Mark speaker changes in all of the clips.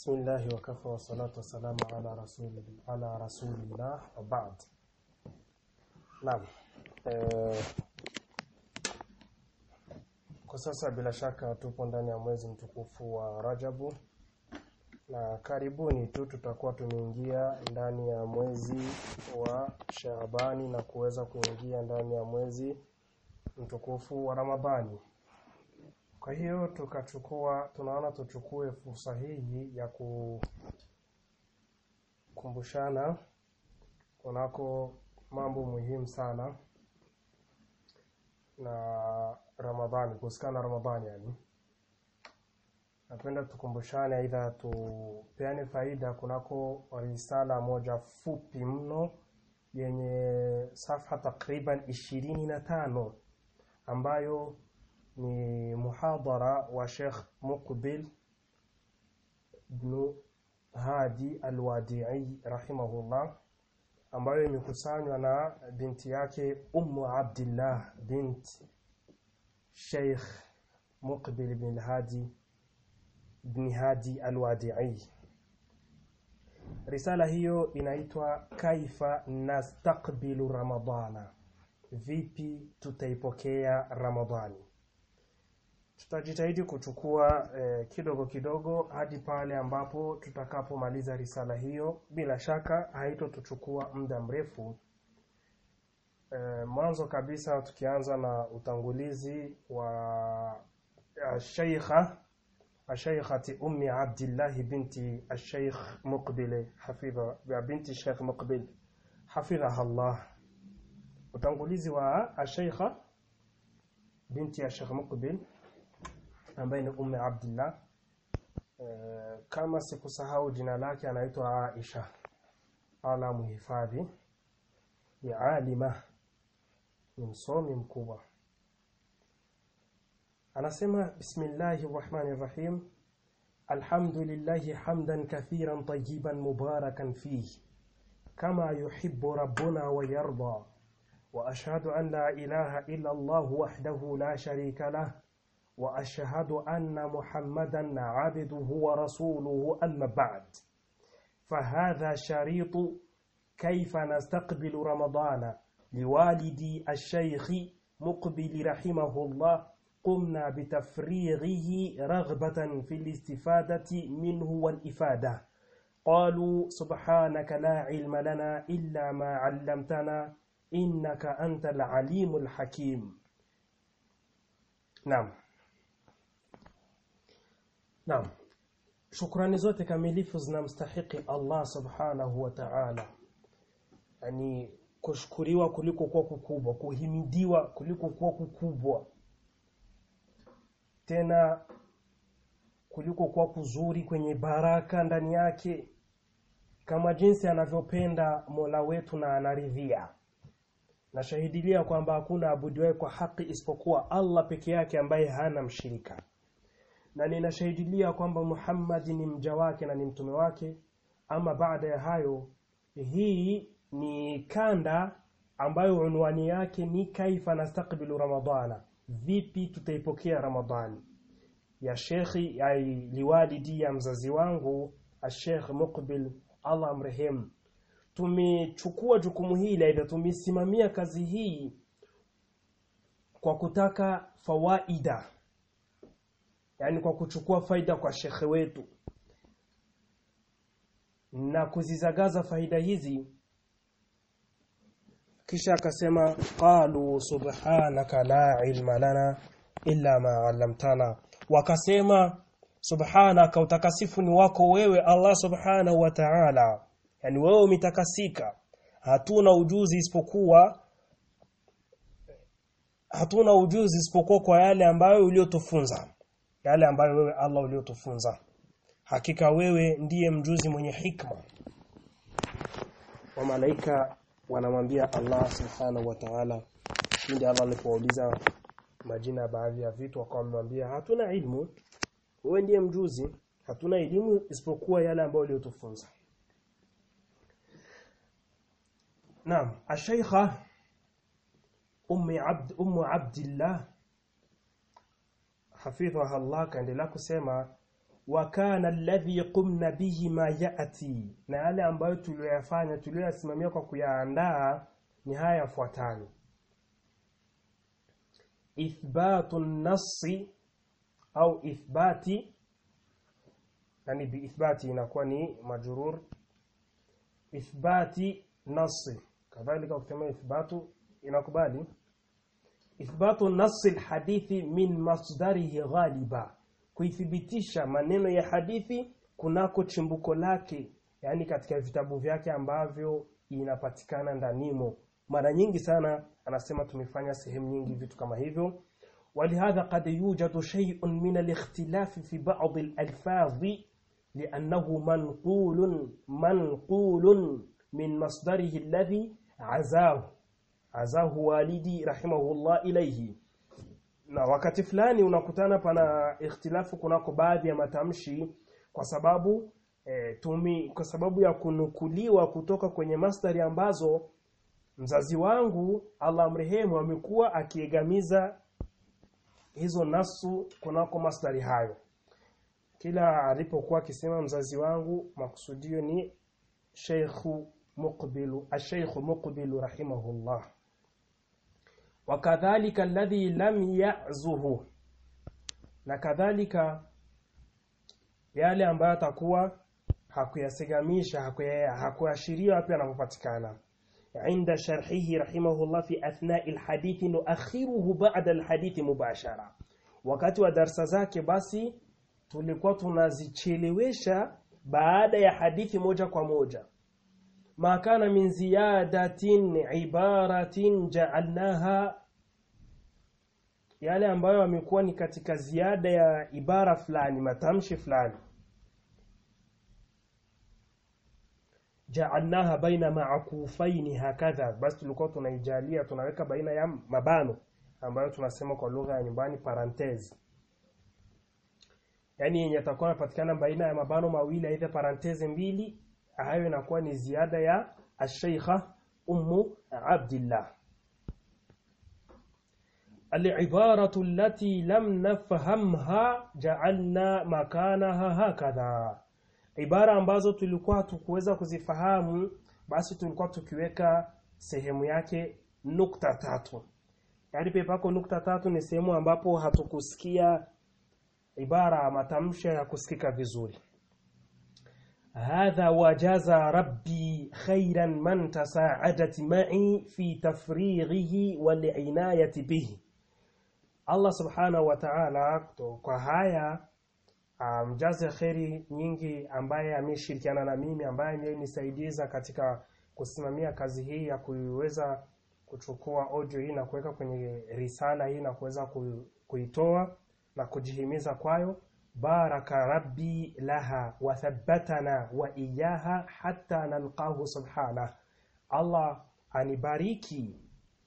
Speaker 1: بسم الله وكفى والصلاة والسلام على رسول على رسول الله وبعد Naam. Eh, kwa sasa bila shaka tupo ndani ya mwezi mtukufu wa Rajabu na karibuni tu tutakuwa tumeingia ndani ya mwezi wa Shaabani na kuweza kuingia ndani ya mwezi mtukufu wa Ramadhani. Kwa hiyo tukachukua tunaona tuchukue fursa hii ya kukumbushana kunako mambo muhimu sana na Ramadhani kuhusikana na Ramadhani yani. Napenda tukumbushane aidha tupeane faida kunako risala moja fupi mno yenye safha takriban ishirini na tano ambayo ni muhadhara wa Sheikh Muqbil ibn Hadi Al-Wadi'i rahimahullah ambayo imekusanywa na binti yake Ummu Abdillah bint Sheikh Muqbil ibn Hadi ibn Hadi Al-Wadi'i Risala hiyo inaitwa Kaifa nastaqbilu Ramadana vipi tutaipokea Ramadhani tutajitahidi kuchukua eh, kidogo kidogo hadi pale ambapo tutakapomaliza risala hiyo bila shaka haitotuchukua muda mrefu eh, mwanzo kabisa tukianza na utangulizi wa Sheikha Sheikhati Ummi Abdullah binti Sheikh Muqbil hafidha binti Sheikh Muqbil hafidhaha Allah utangulizi wa Sheikha binti ya Sheikh Muqbil ambaye ni Ummi Abdullah e, kama sikusahau jina lake anaitwa Aisha ala muhifadhi ni alima ni msomi mkubwa anasema bismillahir rahmanir rahim alhamdulillahi hamdan kathiran tayyiban mubarakan fihi kama yuhibbu rabbuna wa yarda واشهد ان لا اله الا الله وحده لا شريك له واشهد ان محمدا عبده ورسوله اما بعد فهذا شريط كيف نستقبل رمضان لوالدي الشيخ مقبل رحمه الله قمنا بتفريغه رغبة في الاستفادة منه والإفادة قالوا سبحانك لا علم لنا إلا ما علمتنا إنك أنت العليم الحكيم نعم Naam. Shukrani zote kamilifu zinamstahiki Allah Subhanahu wa Ta'ala. Yaani kushukuriwa kuliko kuwa kukubwa, kuhimidiwa kuliko kuwa kukubwa. Tena kuliko kuwa kuzuri kwenye baraka ndani yake kama jinsi anavyopenda Mola wetu na anaridhia. Nashahidilia kwamba hakuna abudiwaye kwa haki isipokuwa Allah peke yake ambaye hana mshirika na ninashahidilia kwamba Muhammad ni mja wake na ni mtume wake. Ama baada ya hayo, hii ni kanda ambayo unwani yake ni kaifa nastakbilu Ramadhana, vipi tutaipokea Ramadhani, ya shekhi ya liwalidi ya mzazi wangu Sheikh Muqbil, Allah amrehemu. Tumechukua jukumu hili, aidha tumesimamia kazi hii kwa kutaka fawaida yani kwa kuchukua faida kwa shekhe wetu na kuzizagaza faida hizi kisha akasema qalu subhanaka la ilma lana illa ma 'allamtana wakasema subhanaka utakasifu ni wako wewe Allah subhanahu wa ta'ala yani wewe umetakasika hatuna ujuzi isipokuwa hatuna ujuzi isipokuwa kwa yale ambayo uliotufunza yale ambayo wewe Allah uliotufunza hakika wewe ndiye mjuzi mwenye hikma wa malaika wanamwambia Allah subhanahu wa ta'ala ndiye Allah alipouliza majina baadhi ya vitu wakamwambia hatuna ilmu wewe ndiye mjuzi hatuna elimu isipokuwa yale ambayo uliotufunza Naam ashaykha ummi abd ummu abdillah hafidhaha Allah kaendelea kusema wa kana alladhi qumna bihi ma yati na yale ambayo tuliyoyafanya tuliyoyasimamia kwa kuyaandaa ni haya yafuatayo ithbatu nasi au ithbati yani biithbati inakuwa ni majrur ithbati nasi kadhalika ukisema ithbatu inakubali ithbatu nasi alhadithi min masdarihi ghaliba kuithibitisha maneno ya hadithi kunako chimbuko lake yani katika vitabu vyake ambavyo inapatikana ndanimo mara nyingi sana anasema tumefanya sehemu nyingi vitu kama hivyo ولهذا قد يوجد شيء من الاختلاف في بعض الألفاظ لأنه منقول منقول من مصدره الذي عزاه عزاه والدي رحمه الله إليه na wakati fulani unakutana pana ikhtilafu kunako baadhi ya matamshi kwa sababu e, tumi kwa sababu ya kunukuliwa kutoka kwenye masdari ambazo mzazi wangu Allah mrehemu amekuwa akiegamiza hizo nasu kunako masdari hayo kila alipokuwa akisema mzazi wangu makusudio ni Sheikh Muqbilu Sheikh Muqbilu rahimahullah wakadhalika alladhi lam ya'zuhu na kadhalika yale ambayo atakuwa hakuyasegamisha hakuashiria wapi anapopatikana عند شرحه رحمه الله في أثناء الحديث نؤخره بعد الحديث مباشرة wakati wa darsa zake basi tulikuwa tunazichelewesha baada ya hadithi moja kwa moja ma kana min ziyadatin ibaratin ja'alnaha yale ambayo amekuwa ni katika ziada ya ibara fulani matamshi fulani ja'alnaha baina ma'kufaini hakadha basi tulikuwa tunaijalia tunaweka baina ya mabano ambayo tunasema kwa lugha ya nyumbani parenthese yani yenye atakuwa anapatikana baina ya mabano mawili aidha parenthese mbili hayo inakuwa ni ziada ya ashaykha ummu abdillah العبارة التي لم نفهمها جعلنا مكانها هكذا ibara ambazo tulikuwa hatukuweza kuzifahamu basi tulikuwa tukiweka sehemu yake nukta tatu yaani pepako nukta tatu ni sehemu ambapo hatukusikia ibara matamsha ya kusikika vizuri hadha wajaza rabbi khairan man tasaadat ma'i fi tafrighihi wal inayati bihi Allah subhanahu wa ta'ala kwa haya mjaze um, kheri nyingi ambaye ameshirikiana na mimi ambaye amenisaidiza katika kusimamia kazi hii ya kuiweza kuchukua audio hii na kuweka kwenye risala hii na kuweza kuitoa na kujihimiza kwayo baraka rabbi laha wa thabbatana wa iyaha hatta nalqahu subhana Allah anibariki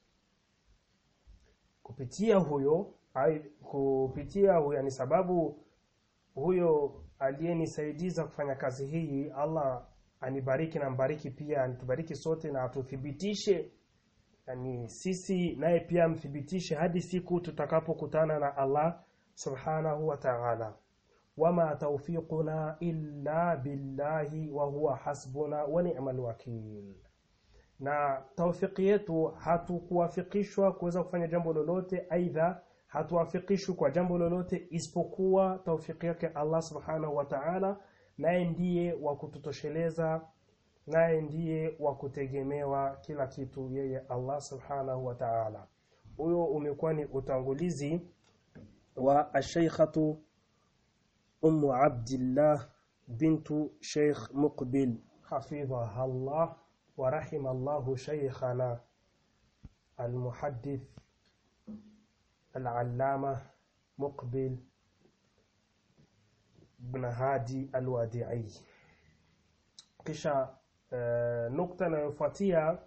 Speaker 1: kupitia huyo ai, kupitia huyo ni sababu huyo aliyenisaidiza kufanya kazi hii Allah anibariki na mbariki pia anitubariki sote na atuthibitishe yani sisi naye pia mthibitishe hadi siku tutakapokutana na Allah subhanahu wa ta'ala wama tawfiquna illa billahi wa huwa hasbuna wa ni'mal wakil na tawfiki yetu hatukuwafikishwa kuweza kufanya jambo lolote aidha hatuwafikishwi kwa jambo lolote isipokuwa taufiki yake Allah subhanahu wa ta'ala naye ndiye wa kututosheleza naye ndiye wa kutegemewa kila kitu yeye Allah subhanahu wa ta'ala huyo umekuwa ni utangulizi wa ashaykhatu ummu abdillah bintu sheikh muqbil hafidhaha Allah wa rahima Allah shaykhana المحدث العلامة مقبل بن هادي الوادعي kisha uh, nukta inayofuatia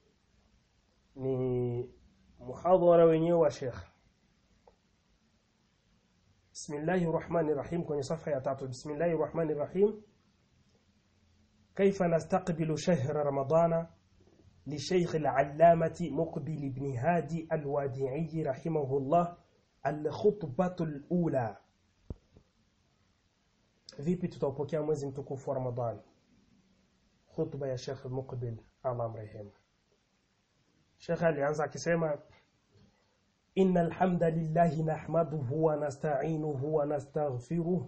Speaker 1: ni muhadhara wenyewe wa Sheikh Bismillahir Rahmanir Rahim kwenye safa ya tatu Bismillahir Rahmanir Rahim كيف نستقبل شهر رمضان لشيخ العلامة مقبل بن هادي الوادعي رحمه الله الخطبة الأولى vipi tutaupokea mwezi mtukufu wa Ramadhani khutba ya Sheikh Muqbil Allah mrehemu Sheikh alianza akisema إن الحمد لله نحمده ونستعينه ونستغفره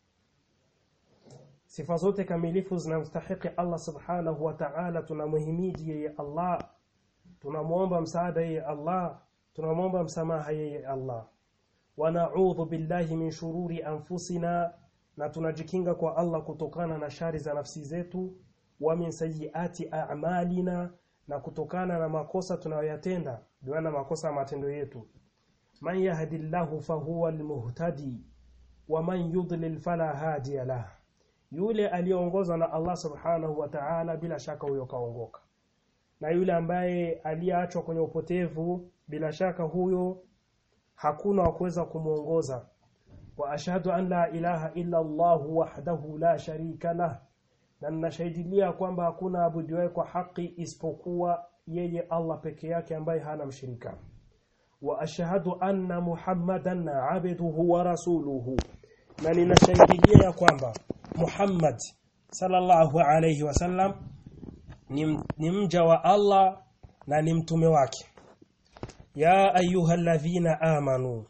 Speaker 1: sifa zote kamilifu zinamstahiki Allah subhanahu wa ta'ala tunamhimidi yeye Allah tunamwomba msaada yeye Allah tunamwomba msamaha yeye Allah wa na'udhu billahi min shururi anfusina na tunajikinga kwa Allah kutokana na shari za nafsi zetu wa min sayyiati a'malina na kutokana na makosa tunayoyatenda biwana makosa matendo yetu man yahdillahu fahuwa almuhtadi wa man yudlil fala hadiya lah yule aliyeongozwa na Allah subhanahu wa ta'ala bila shaka huyo kaongoka na yule ambaye aliyeachwa kwenye upotevu bila shaka huyo hakuna wa kuweza kumuongoza wa ashhadu an la ilaha illa Allah wahdahu la sharika lah na ninashahidilia kwamba hakuna abudiwaye kwa haki isipokuwa yeye Allah peke yake ambaye hana mshirika wa ashhadu anna muhammadan abduhu wa rasuluhu na ninashahidilia ya kwamba Muhammad sallallahu alayhi wasallam ni, ni mja wa Allah na ni mtume wake ya ayyuhalladhina amanu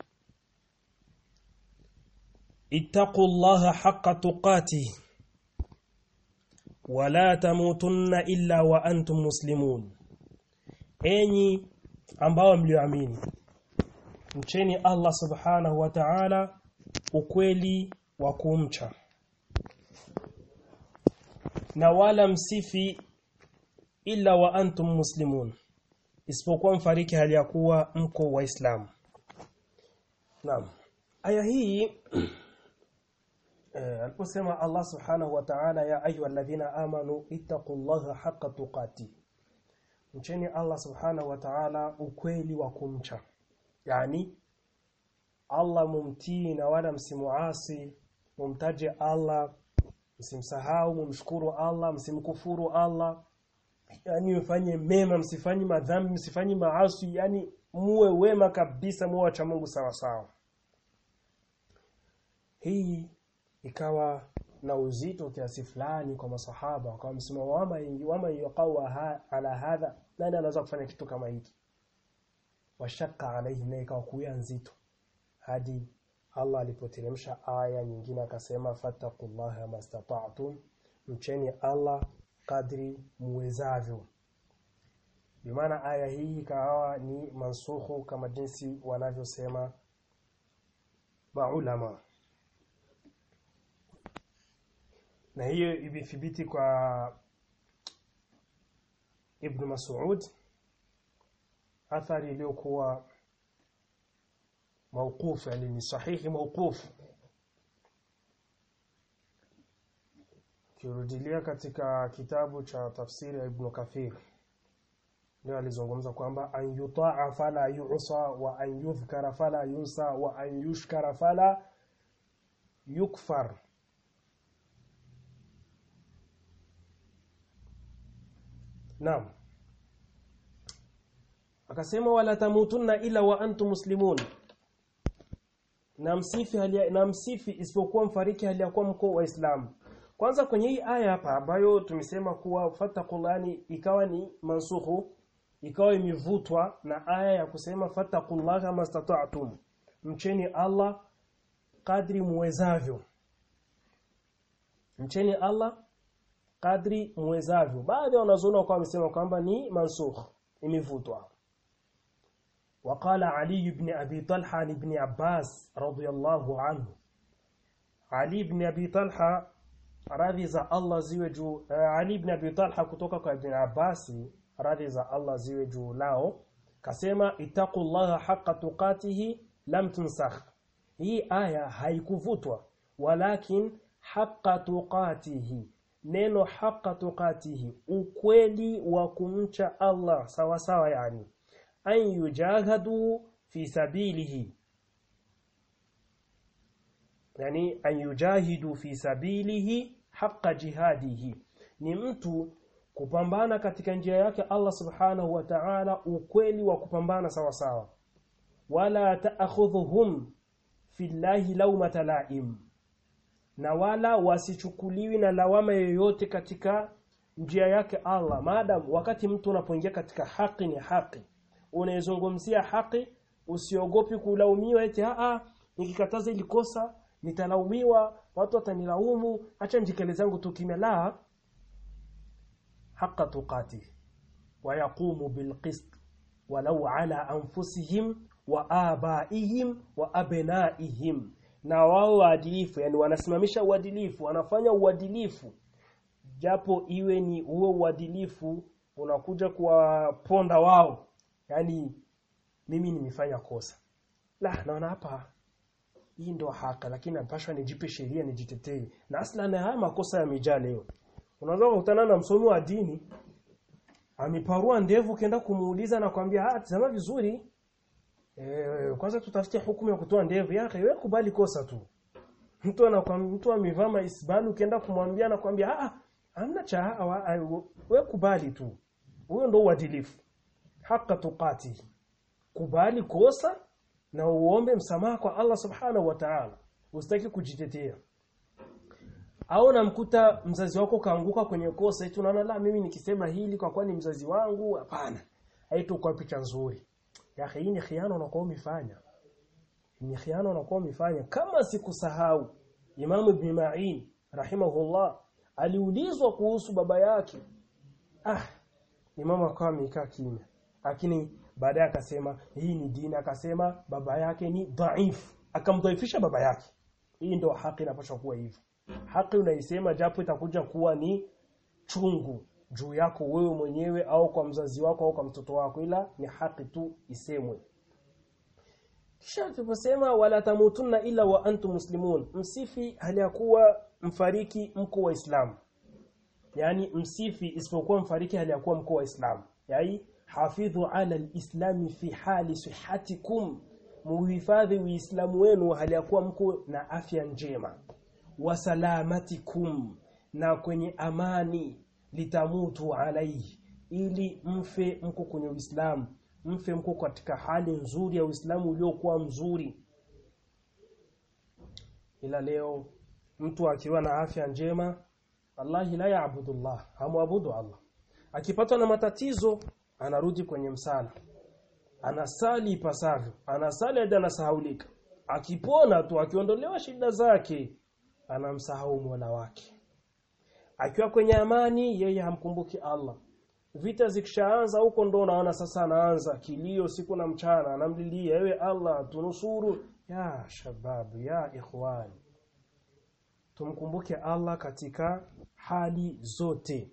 Speaker 1: ittaqullaha haqqa tuqatih wala tamutunna illa wa antum muslimun enyi ambao mlioamini mcheni Allah subhanahu wa ta'ala ukweli wa kumcha na wala msifi illa wa antum muslimun isipokuwa mfariki hali ya kuwa mko waislamu naam aya hii eh, aliposema Allah subhanahu wa ta'ala ya ayyuhalladhina amanu ittaqullaha haqqa tuqati mcheni Allah subhanahu wa ta'ala ukweli wa kumcha yani Allah mumtii na wala msimuasi mumtaje Allah msimsahau mumshukuru Allah msimkufuru Allah yani mfanye mema msifanye madhambi msifanye maasi yani muwe wema kabisa muwe wacha Mungu sawa sawa hii ikawa na uzito kiasi fulani kwa masahaba kwa msimamo wama wama yuqawa ha, ala hadha nani anaweza kufanya kitu kama hiki washaka alaihi na ikawa kuya nzito hadi Allah alipoteremsha aya nyingine akasema fattaqullaha mastata'tum mcheni Allah kadri muwezavyo bimaana aya hii ikawa ni mansukhu kama jinsi wanavyosema maulama na hiyo imethibiti kwa Ibn Mas'ud athari iliyokuwa موقوف يعني ni sahihi موقوف kirudilia katika kitabu cha tafsiri ya Ibn Kathir ndio alizungumza kwamba an yutaa fala yu'sa wa an yudhkara fala yunsa wa an yushkara fala yukfar Naam akasema wala tamutunna ila wa antum muslimun na msifi hali na msifi isipokuwa mfariki hali ya kuwa mko waislamu kwanza kwenye hii aya hapa ambayo tumesema kuwa fattaqullani ikawa ni mansukhu ikawa imevutwa na aya ya kusema fattaqullaha mastata'tum mcheni Allah kadri muwezavyo mcheni Allah kadri muwezavyo baadhi ya wanazuoni kwa wamesema kwamba ni mansukh imevutwa وقال علي بن أبي طلحة لابن عباس رضي الله عنه علي بن أبي طلحة radhi za Allah ziwe juu uh, Ali ibn Abi Talha kutoka kwa Ibn Abbas radhi za Allah ziwe juu lao kasema ittaqullaha haqqa tuqatihi lam tunsakh hii aya haikuvutwa walakin haqqa tuqatihi neno haqqa tuqatihi ukweli wa kumcha Allah sawa sawa yani an yujahadu fi sabilihi yani an yujahidu fi sabilihi haqqa jihadihi ni mtu kupambana katika njia yake Allah subhanahu wa ta'ala ukweli wa kupambana sawa sawa wala ta'khudhuhum fillahi lawmata la'im na wala wasichukuliwi na lawama yoyote katika njia yake Allah maadam wakati mtu unapoingia katika haki ni haki unaizungumzia haki usiogopi kulaumiwa eti a nikikataza ili kosa nitalaumiwa watu watanilaumu acha njikele zangu tu kimya la haqa tuqati wa yaqumu bilqist walau ala anfusihim wa abaihim wa abnaihim na wao waadilifu yani wanasimamisha uadilifu wanafanya uadilifu japo iwe ni huo uadilifu unakuja kuwaponda wao yani mimi nimefanya kosa la naona hapa hii ndo haka lakini napashwa nijipe sheria nijitetee na asla na haya makosa yamejaa leo unaweza kukutana na msomi wa dini ameparua ndevu kenda kumuuliza na kwambia ah tazama vizuri eh kwanza tutafute hukumu ya kutoa ndevu yake wewe kubali kosa tu mtu anakwambia mtu amevaa maisbalu ukienda kumwambia na kwambia ah hamna cha wewe kubali tu huyo ndo uadilifu haka tuqati kubali kosa na uombe msamaha kwa Allah subhanahu wa ta'ala usitaki kujitetea au namkuta mzazi wako kaanguka kwenye kosa eti unaona la mimi nikisema hili kwa kwani mzazi wangu hapana haito kwa picha nzuri ya hii ni khiana unakuwa umefanya ni khiana unakuwa umefanya kama sikusahau Imam Ibn Ma'in rahimahullah aliulizwa kuhusu baba yake ah Imam akawa amekaa kimya lakini baadaye akasema hii ni dini akasema baba yake ni dhaifu akamdhaifisha baba yake hii ndio haki inapaswa kuwa hivyo haki unaisema japo itakuja kuwa ni chungu juu yako wewe mwenyewe au kwa mzazi wako au kwa mtoto wako ila ni haki tu isemwe kisha tuposema wala tamutunna ila wa antum muslimun msifi hali ya kuwa mfariki mko waislamu yani msifi isipokuwa mfariki hali ya kuwa mko waislamu yani hafidhu ala alislami fi hali sihatikum muhifadhi uislamu wenu hali ya kuwa mko na afya njema wasalamatikum na kwenye amani litamutu alaihi ili mfe mko kwenye Uislamu mfe mko katika hali nzuri ya Uislamu uliokuwa mzuri ila leo mtu akiwa na afya njema wallahi la yaabudu Allah hamwabudu Allah akipatwa na matatizo anarudi kwenye msala anasali ipasavyo anasali hadi anasahaulika akipona tu akiondolewa shida zake anamsahau Mola wake akiwa kwenye amani yeye hamkumbuki Allah vita zikishaanza huko ndo unaona sasa anaanza kilio siku na mchana anamlilia ewe Allah tunusuru ya shababu ya ikhwani tumkumbuke Allah katika hali zote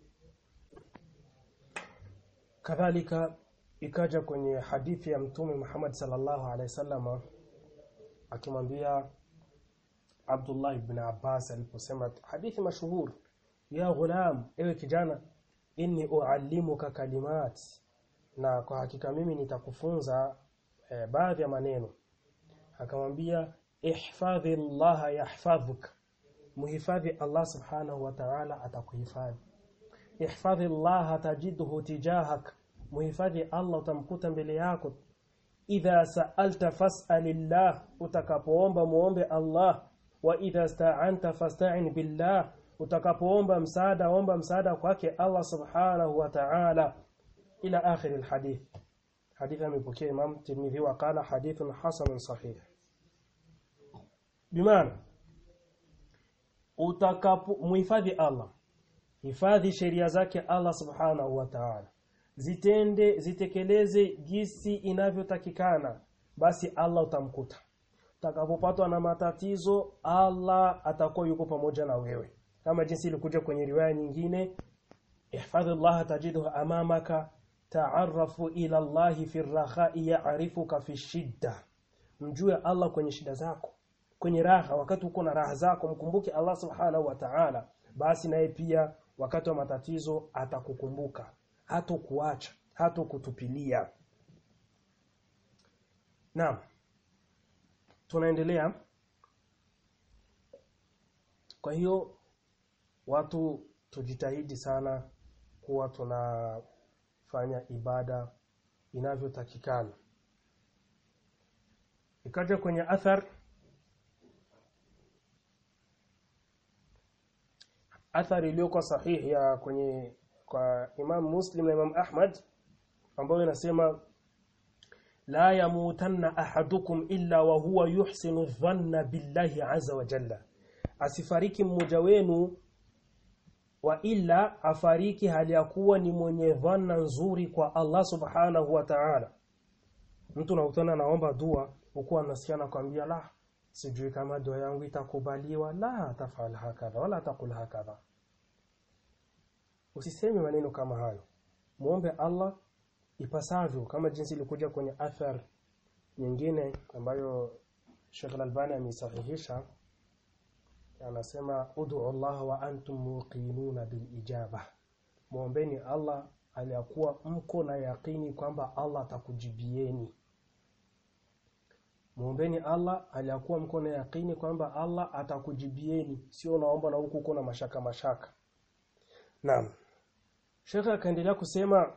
Speaker 1: kadhalika ikaja kwenye hadithi ya mtume Muhammad sallallahu alaihi wasallam akimwambia Abdullah ibn Abbas aliposema hadithi mashuhuri ya ghulam ewe kijana inni uallimuka kalimat na kwa hakika mimi nitakufunza eh, baadhi ya maneno akamwambia ihfadhi Allah yahfadhuk muhifadhi Allah subhanahu wa ta'ala atakuhifadhi ihfadhi Allah tajidhu tijahak muhifadhi Allah utamkuta mbele yako idha sa'alta fas'alillah utakapoomba muombe Allah wa idha sta'anta fasta'in billah utakapoomba msaada omba msaada kwake Allah subhanahu wa ta'ala ila akhir alhadith hadith amepokea Imam Tirmidhi wa qala hadithun hasanun sahih bimaana utakapo muhifadhi Allah hifadhi sheria zake Allah subhanahu wa ta'ala zitende zitekeleze gisi inavyotakikana basi Allah utamkuta utakapopatwa na matatizo Allah atakuwa yuko pamoja na wewe kama jinsi ilikuja kwenye riwaya nyingine ihfadhi Allah tajiduhu amamaka ta'arrafu ila Allah fi rakhai ya'rifuka fi shidda mjue Allah kwenye shida zako kwenye raha wakati uko na raha zako mkumbuke Allah subhanahu wa ta'ala basi naye pia wakati wa matatizo atakukumbuka hatokuacha hatokutupilia Naam tunaendelea kwa hiyo watu tujitahidi sana kuwa tunafanya ibada inavyotakikana ikaja kwenye athar athari iliyokuwa sahihi ya kwenye kwa Imam Muslim na Imam Ahmad ambayo inasema la yamutanna ahadukum illa wa huwa yuhsinu dhanna billahi azza wa jalla asifariki mmoja wenu wa illa afariki hali ya kuwa ni mwenye dhanna nzuri kwa Allah subhanahu wa ta'ala mtu unakutana anaomba dua huku anasikia nakwambia la sijui kama dua yangu itakubaliwa la tafal hakadha wala taqul hakadha usiseme maneno kama hayo muombe Allah ipasavyo kama jinsi ilikuja kwenye athar nyingine ambayo Sheikh Al-Albani amesahihisha anasema ud'u Allah wa antum muqinuna bil ijaba muombeni Allah aliyakuwa mko na yakini kwamba Allah atakujibieni muombeni Allah aliyakuwa mko na yakini kwamba Allah atakujibieni sio unaomba na huku kuna mashaka mashaka naam Sheikh akaendelea kusema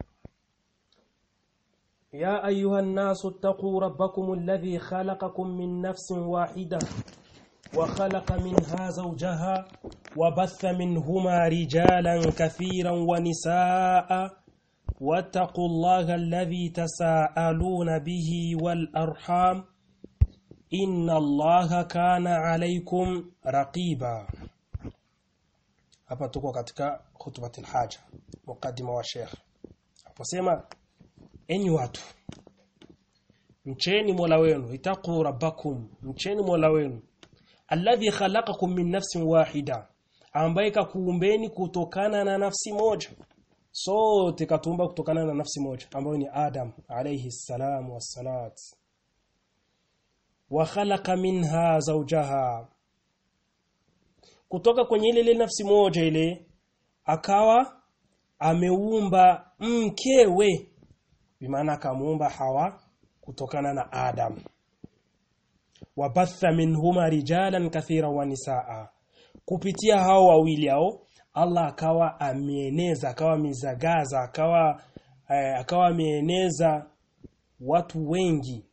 Speaker 1: يا أيها الناس اتقوا ربكم الذي خلقكم من نفس واحدة وخلق منها زوجها وبث منهما رجالا كثيرا ونساء واتقوا الله الذي تساءلون به والأرحام إن الله كان عليكم رقيبا hapa tuko katika khutbatul haja mukaddima wa sheikh aposema enyi watu mcheni mola wenu itaqu rabbakum mcheni mola wenu alladhi khalaqakum min nafsin wahida ambaye kakuumbeni kutokana na nafsi moja sote katumba kutokana na nafsi moja ambayo ni Adam alayhi salam wassalat wa khalaqa minha zawjaha kutoka kwenye ile ile nafsi moja ile akawa ameumba mkewe bimaana akamuumba Hawa kutokana na Adam wabatha minhuma rijalan kathira wa nisaa kupitia hao wawili hao Allah akawa ameeneza akawa mizagaza akawa eh, akawa ameeneza watu wengi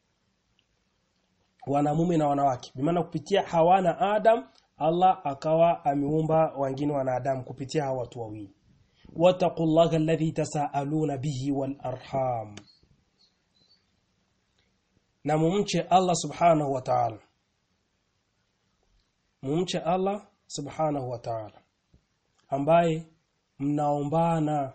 Speaker 1: wanamume na wanawake bimaana kupitia Hawa na Adam Allah akawa ameumba wengine wanadamu kupitia hao watu wawili wattaqullaha alladhi tasaaluna bihi wal arham na mumche Allah subhanahu wa ta'ala mumche Allah subhanahu wa ta'ala ambaye mnaombana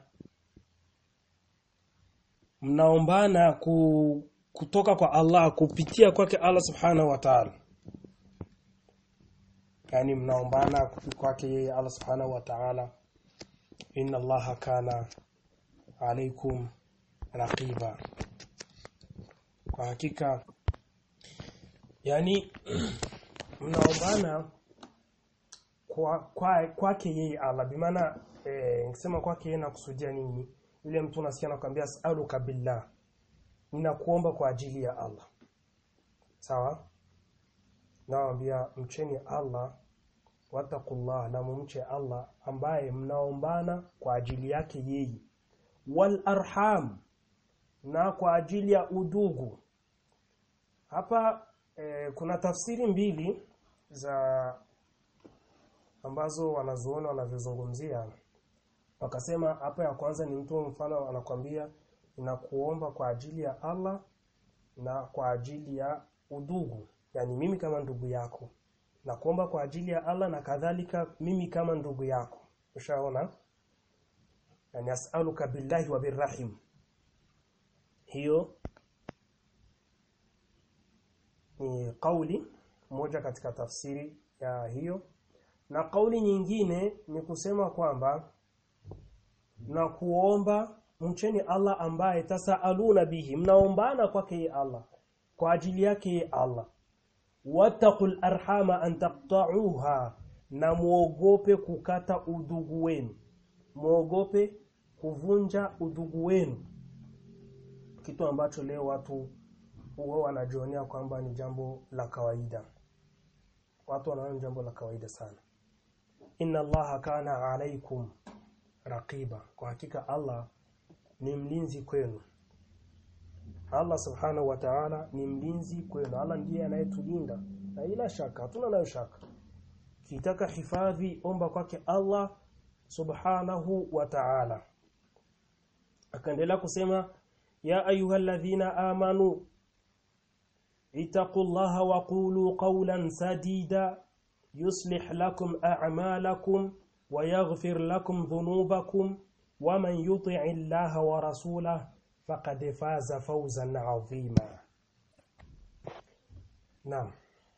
Speaker 1: mnaombana ku, kutoka kwa Allah kupitia kwake Allah subhanahu wa ta'ala yani mnaombana kwake yeye Allah subhanahu wa ta'ala inna allaha kana alaikum raqiba kwa hakika yani mnaombana kwa kwa kwake yeye Allah bimaana eh nikisema kwake yeye nakusudia nini yule mtu unasikia anakuambia as'aluka billah ninakuomba kwa ajili ya Allah sawa naambia mcheni Allah wattaqullah na mumche Allah ambaye mnaombana kwa ajili yake yeye wal arham na kwa ajili ya udugu hapa e, kuna tafsiri mbili za ambazo wanazuoni wanavyozungumzia wakasema hapa ya kwanza ni mtu mfano anakwambia inakuomba kwa ajili ya Allah na kwa ajili ya udugu yani mimi kama ndugu yako na kuomba kwa ajili ya Allah na kadhalika mimi kama ndugu yako ushaona yani as'aluka billahi wa birrahim hiyo ni kauli moja katika tafsiri ya hiyo na kauli nyingine ni kusema kwamba na kuomba mcheni Allah ambaye tasaaluna bihi mnaombana kwake Allah kwa ajili yake Allah wattaqul arhama an taqta'uha na muogope kukata udugu wenu muogope kuvunja udugu wenu kitu ambacho leo watu huwa wanajionea kwamba ni jambo la kawaida watu wanaona jambo la kawaida sana inna allaha kana alaikum raqiba kwa hakika Allah ni mlinzi kwenu Allah subhanahu wa ta'ala ni mlinzi kwenu Allah ndiye anayetulinda na ila shaka hatuna nayo shaka kitaka hifadhi omba kwake Allah subhanahu wa ta'ala akaendelea kusema ya ayyuhalladhina amanu ittaqullaha wa qulu qawlan sadida yuslih lakum a'malakum wa yaghfir lakum dhunubakum wa man yuti'i Allaha wa rasulahu faqad faza fawzan 'azima Naam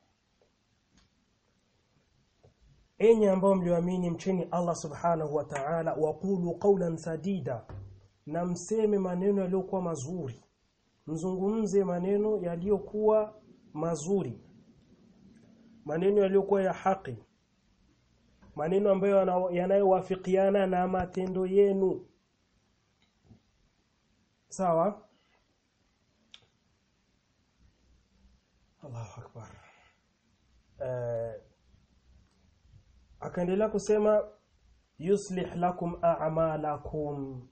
Speaker 1: Enyi ambao mlioamini mcheni Allah subhanahu wa ta'ala waqulu qawlan sadida na mseme maneno yaliyokuwa mazuri mzungumze maneno yaliyokuwa mazuri maneno yaliyokuwa ya haki maneno ambayo yanayowafikiana na matendo yenu sawa Allahu akbar uh, akaendelea kusema yuslih lakum a'malakum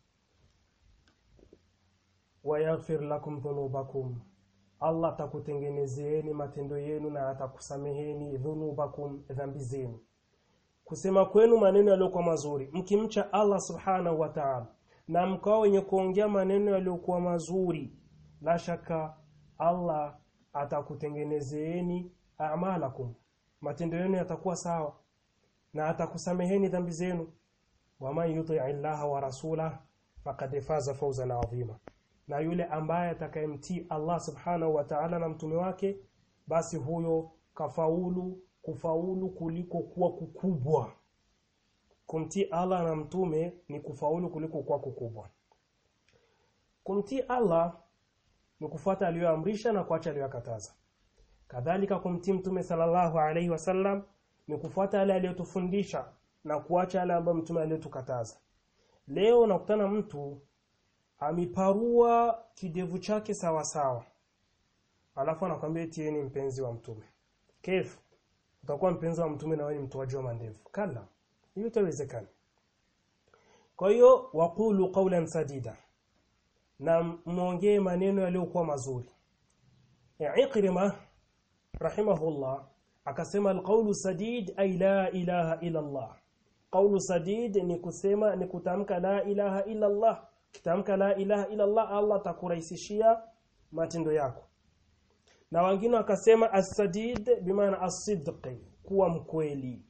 Speaker 1: wa yaghfir lakum dhunubakum Allah atakutengenezeeni matendo yenu na atakusameheni dhunubakum dhambi zenu kusema kwenu maneno yaliyokuwa mazuri mkimcha Allah subhanahu wa ta'ala na mkao wenye kuongea maneno yaliyokuwa mazuri la shaka Allah atakutengenezeeni a'malakum matendo yenu yatakuwa sawa na atakusameheni dhambi zenu waman yuti illaha wa rasulah faqad faza fawzan adhima na yule ambaye atakayemtii Allah subhanahu wa ta'ala na mtume wake basi huyo kafaulu kufaulu kuliko kuwa kukubwa kumtii Allah na mtume ni kufaulu kuliko kuwa kukubwa kumtii Allah ni kufuata aliyoamrisha na kuacha aliyokataza kadhalika kumtii mtume sallallahu alaihi wasallam ni kufuata yale aliyotufundisha na kuacha yale ambayo mtume aliyotukataza leo nakutana mtu amiparua kidevu chake sawa sawa alafu anakwambia eti yeye ni mpenzi wa mtume kef utakuwa mpenzi wa mtume na wewe ni mtoaji wa mandevu kala hiyo itawezekana kwa hiyo waqulu qawlan sadida na muongee maneno yaliyokuwa mazuri Ikrima rahimahullah akasema alqawlu sadid ay la ilaha illa Allah qawlu sadid ni kusema ni kutamka la ilaha illa Allah kitamka la ilaha illa Allah Allah atakurahisishia matendo yako na wengine wakasema as-sadid bimaana as-sidq kuwa mkweli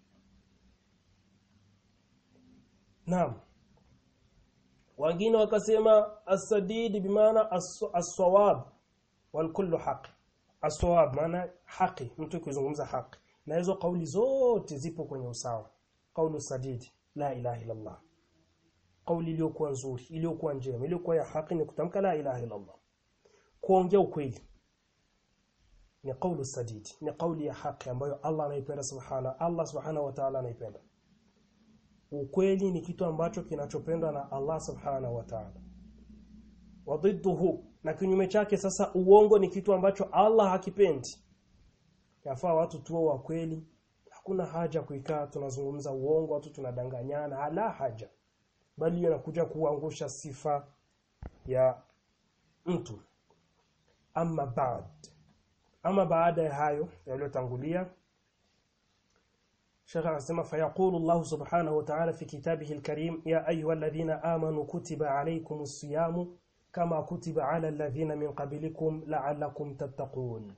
Speaker 1: Naam wengine wakasema as-sadid bimaana as-sawab wal kullu haqq as-sawab maana haki mtu kuzungumza haki na hizo kauli zote zipo kwenye usawa kaulu sadid la ilaha illa Allah kauli iliyokuwa nzuri iliyokuwa njema iliyokuwa ya haki ni kutamka la ilaha illa Allah kuongea ukweli ni kaulu sadid ni kauli ya haki ambayo Allah anaipenda subhana Allah subhanahu wa ta'ala anaipenda ukweli ni kitu ambacho kinachopendwa na Allah subhanahu wa ta'ala wadidduhu na kinyume chake sasa uongo ni kitu ambacho Allah hakipendi yafaa watu tuwe wa kweli hakuna haja kuikaa tunazungumza uongo watu tunadanganyana hala haja bali inakuja kuangusha sifa ya mtu ama baad ama baada ya hayo yaliyotangulia Sheikh anasema fayaqulu Allah subhanahu wa ta'ala fi kitabihi al-karim ya ayyuhalladhina amanu kutiba alaykumus siyamu kama kutiba ala alladhina min qablikum la'allakum tattaqun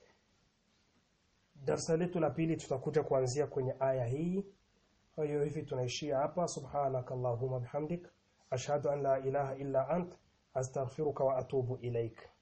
Speaker 1: Darasa letu la pili tutakuja kuanzia kwenye aya hii kwa hiyo hivi tunaishia hapa subhanakallahumma bihamdik ashhadu an la ilaha illa ant astaghfiruka wa atubu ilaik